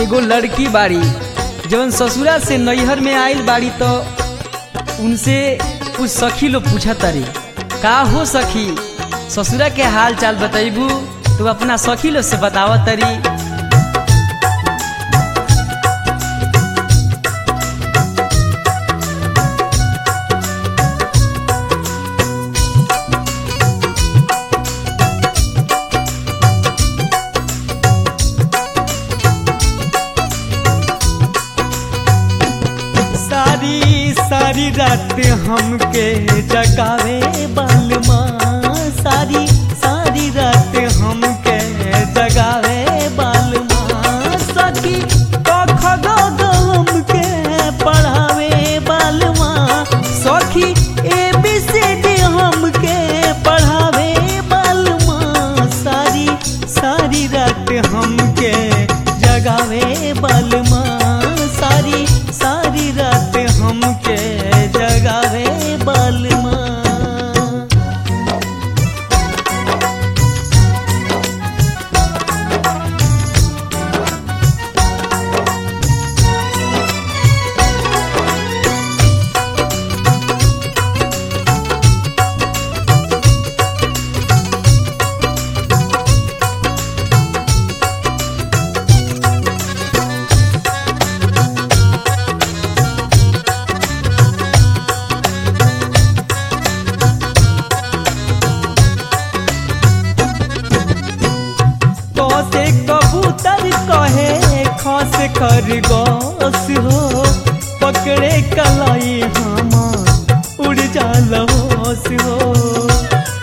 एगो लड़की बाड़ी जवन ससुरा से नैहर में आइल बाड़ी तो उनसे कुछ सखी लोग पूछा तारी का हो सखी ससुरा के हाल चाल बतैबू तो अपना सखी लोग से बतावा तारी सारी सारी रात हमके जगावे बालमा सारी सारी रात हमके जगावे बालमा सखी कख गो गो हमके पढ़ावे बालमा सखी ए बी सी डी हमके पढ़ावे बालमा सारी सारी रात हमके जगावे बालमा सारी सारी रात हमके जगावे बालमा कसे कबूतर कहे खस खरगोश हो पकड़े कलाई हम उड़ जाल होश हो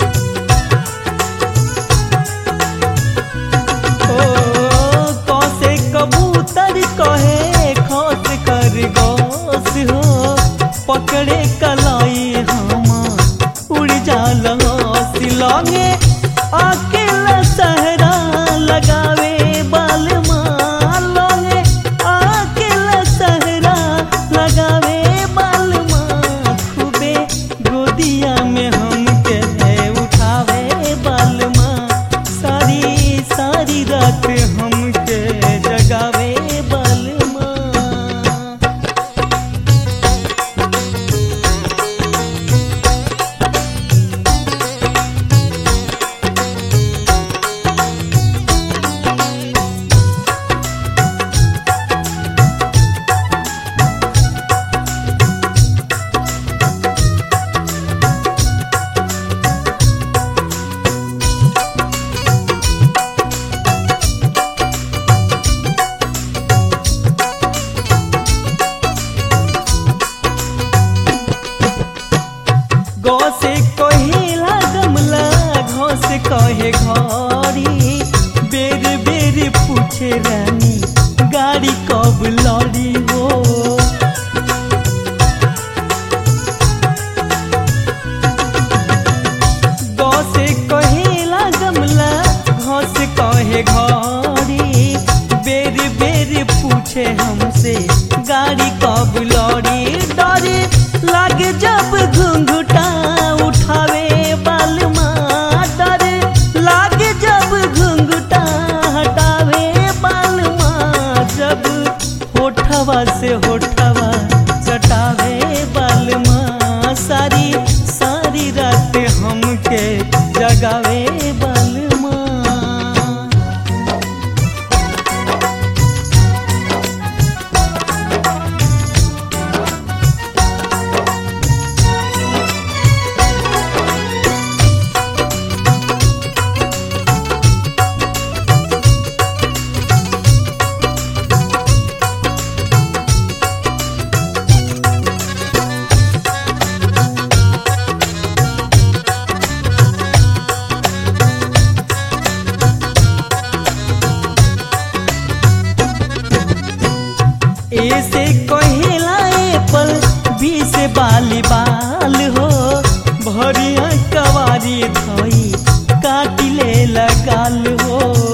ओ, कसे कबूतर कहे खस खरगोश हो पकड़े कलाई हम उड़ जाल होश लगे अकेला सहरा लगावे बालमा लगे अकेला सहरा लगावे बालमा खूबे गोदिया में हमके उठावे बालमा सारी सारी रात हमके जगावे बालमा गौ से कहेला गमला घौ से कहे घड़ी बेर बेर पूछे रानी गाड़ी कब लड़ी हो गौ से कहेला गमला घौ से कहे घड़ी बेर बेर पूछे हमसे गाड़ी कब लड़ी डरे लागे जब घुंघटा उठावे बालमा डरे लागे जब घुंघटा हटावे बालमा जब होठवा से होठवा चटावे बालमा सारी सारी रात हमके जगावे बालमा ए से कहेला एप्पल बी से बाली बाल हो भरिया कवारी धोई काटी ले लगाल हो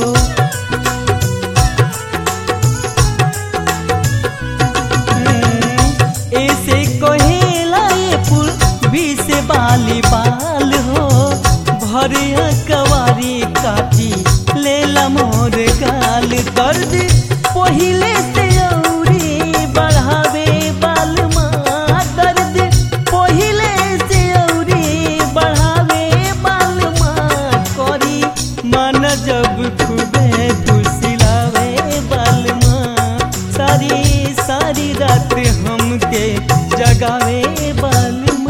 हम्म, ए से कहेला एप्पल बी से बाली बाल हो भरिया कवारी काटी लेला मोर गाल दर्द पहिले से औरी बढ़ावे बालमा दर्द पहिले से औरी बढ़ावे बालमा करी मन जब खूबे फुसिलावे बालमा सारी सारी रात हमके जगावे बालमा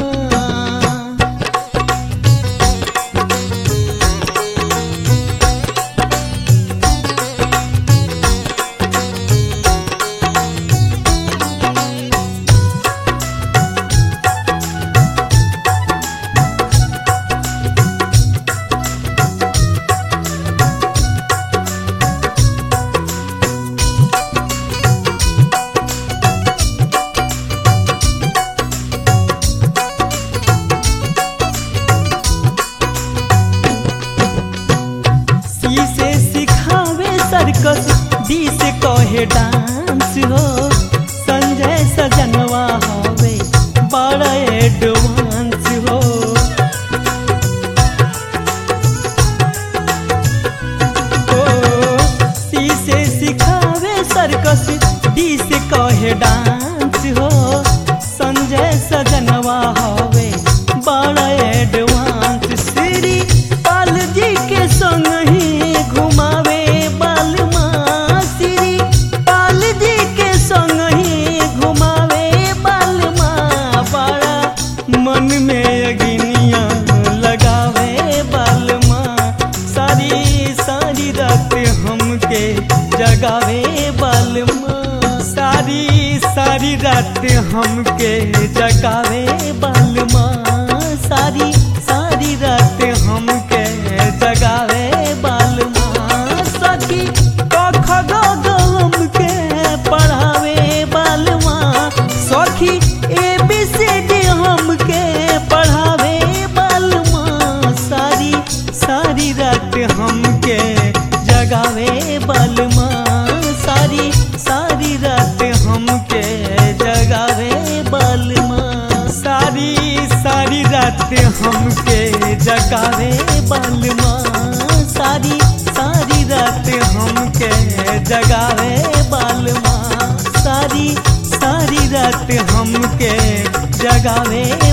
सी से सिखावे सर्कस डी से कहे डांस हो संजय सजनवा हवे बड़ा एडवांस हो ओ, सी से सिखावे सर्कस डी से कहे डांस हो संजय सजनवा हवे बड़ा एडवांस श्री पाल जी के संग ही घुमावे बालमा श्री पाल जी के संग ही घुमावे बालमा बड़ा मन में अगिनिया लगावे बालमा सारी सारी रात हमके जगावे बालमा सारी सारी रात हमके जगावे बालमा सारी सारी रात हमके जगावे बालमा सखी कख ग ग हमके पढ़ावे बालमा सखी ए बी सी डी हमके पढ़ावे बालमा सारी सारी रात हमके जगावे बालमा सारी सारी रात हमके जगावे बालमा सारी सारी रात हमके जगावे बालमा सारी सारी रात हमके जगावे बालमा सारी सारी रात हमके जगावे